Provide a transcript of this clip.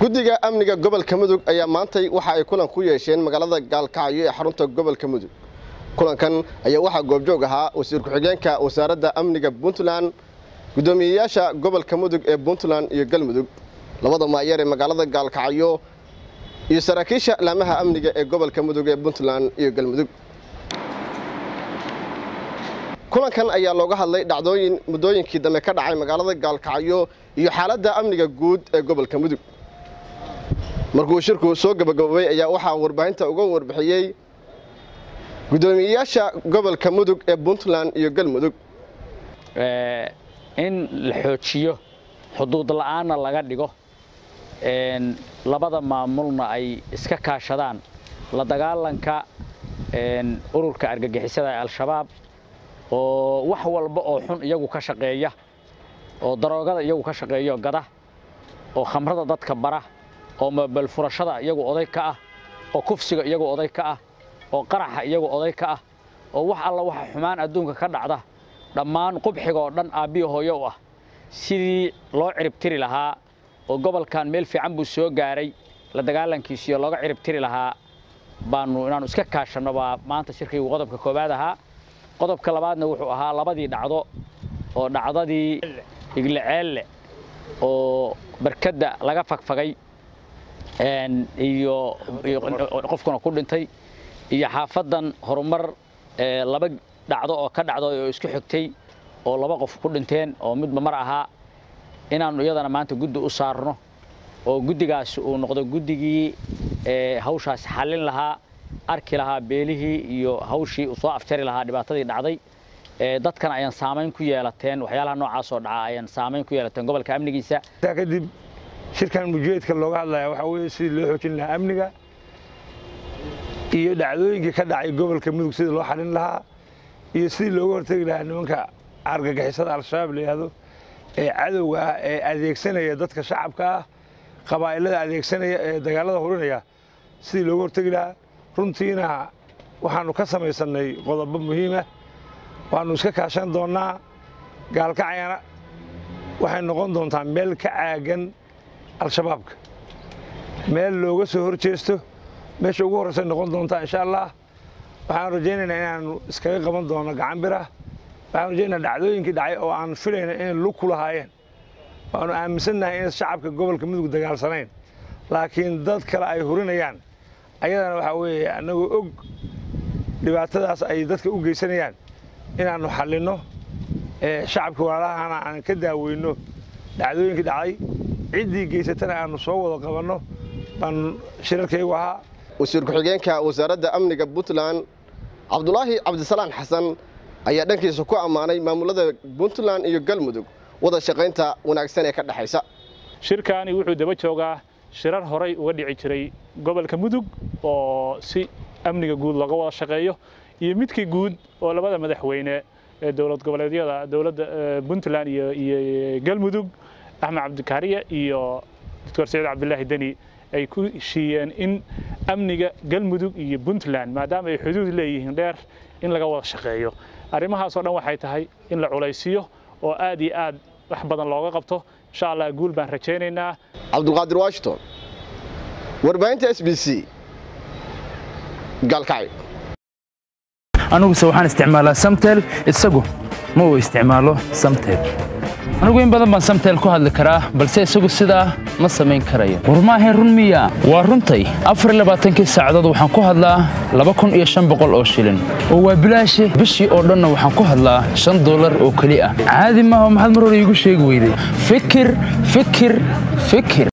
guddiga amniga gobolka mudug ayaa maantay waxa ay kulan ku yeesheen magaalada gaalkacyo ee xarunta gobolka mudug kulankan ayaa waxaa goobjoog ahaa wasiir ku-xigeenka wasaaradda amniga puntland guddoomiyeyaasha gobolka mudug ee puntland iyo galmudug labada maayeer ee magaalada gaalkacyo iyo saraakiisha laamaha amniga ee gobolka mudug ee puntland iyo galmudug kulankan ayaa looga hadlay dhacdooyin muddooyinkii dambe ka dhacay magaalada gaalkacyo iyo xaaladda amniga guud ee gobolka mudug markuu shirku soo gabagaboobay ayaa waxaa warbaahinta uga warbixiyey guddoomiyeyaasha gobolka mudug ee puntland iyo galmudug in la xoojiyo xuduud la'aanna laga dhigo labada maamulna ay iska kaashadaan la dagaalanka ururka argagixisada ee al-shabaab oo wax walba oo xun iyagu ka shaqeeya oo daroogada iyagu ka shaqeeyo gada oo khamrada dadka bara oo mabel furashada iyagu oday ka ah oo kufsiga iyagu oday ka ah oo qaraxa iyagu oday ka ah oo wax alla waxa xumaan adduunka ka dhacda dhammaan qubxiga oo dhan aabbiya hooyo u ah sidii loo ciribtiri lahaa oo gobolkan meel fiican buu soo gaaray la dagaalankiisiyo looga ciribtiri lahaa baanu inaannu iska kaashanno baa maanta shirkaygu qodobka koowaad ahaa qodobka labaadna wuxuu ahaa labadii dhacdo oo dhacdadii iglaceelle oo barkadda laga fagfagay iyo qofkuna ku dhintay iyo xaafaddan horumar laba dhacdo oo ka dhacdo oo isku xigtay oo laba qof ku dhinteen oo midba mar ahaa inaannu iyadana maanta guddi u saarno oo guddigaas uu noqdo guddigii hawshaas xallin lahaa arki lahaa beelihii iyo hawshii uu soo afjari lahaa dhibaatadii dhacday dadkan ayaan saamayn ku yeelateen waxyaalaha noocaas oo dhaca ayaan saamayn ku yeelateen gobolka amnigiisa kadib shirkan mujeedka looga hadlaya waxaa weeye sidii loo xoojin lahaa amniga iyo dhacdooyinkii ka dhacay gobolka mudug sidii loo xalin lahaa iyo sidii looga hortegi lahaa nimanka argagixisada al-shabaab la yidhaahdo ee cadowga ah ee adeegsanaya dadka shacabka ah qabaa'ilada adeegsanaya ee dagaalada hurinaya sidii looga hortegi lahaa runtiina waxaannu ka samaysannay qodobo muhiima waannu iska kaashan doonnaa gaalkacyana waxay noqon doontaa meel ka caagan al-shabaabka meel looga soo hor jeesto meesha ugu horraysay noqon doontaa insha allah waxaan rajaynaynaa inaannu iskaga qaban doonno gacan birah waxaan rajaynaynaa dhacdooyinkii dhacay oo aan filayna inay lug ku lahaayeen waannu aaminsannahay in shacabka gobolka mudug dagaalsanayn laakiin dad kale ay hurinayaan ayadana waxaa weeye annagoo og dhibaatadaas ay dadka u geysanayaan inaannu xallinno shacabka walaalahana aan ka daaweyno dhacdooyinkii dhacday ciddii geysatana aannu soo wada qabanno baan shirarkaygu ahaa wasiir ku-xigeenka wasaaradda amniga puntland cabdulaahi cabdisalaan xasan ayaa dhankiisa ku ammaanay maamulada puntland iyo galmudug wada shaqaynta wanaagsan ee ka dhexaysa shirkaani wuxuu daba joogaa shirar horay uga dhici jiray gobolka mudug oo si amniga guud looga wada shaqeeyo iyo midkii guud oo labada madaxweyne ee dowlad goboleedyada dowladda puntland iyo galmudug axmed cabdikaariye iyo doctor saciid cabdilaahi deni ay ku heshiiyeen in amniga galmudug iyo puntland maadaama ay xuduud leeyihiin dheer in laga wada shaqeeyo arrimahaasoo dhan waxay tahay in la culaysiyo oo aad iyo aad wax badan looga qabto insha allah guul baan rajaynaynaa cabdulqaadir washington warbaahinta s b c gaalkacyo aniguse waxaan isticmaalaa samtel isagu ma uu isticmaalo samtel anigu in badan baan samtel ku hadli karaa balse isagu sidaa ma samayn karayo war maahayn run miya waa runtay afar labaatankii saacadood waxaan ku hadlaa laba kun iyo shan boqol oo shilin oo waa bilaashe bishii oo dhanna waxaan ku hadlaa shan dollar oo keli ah caadi maaha maxaad mar hore iigu sheegi weyday fikir fikir fikir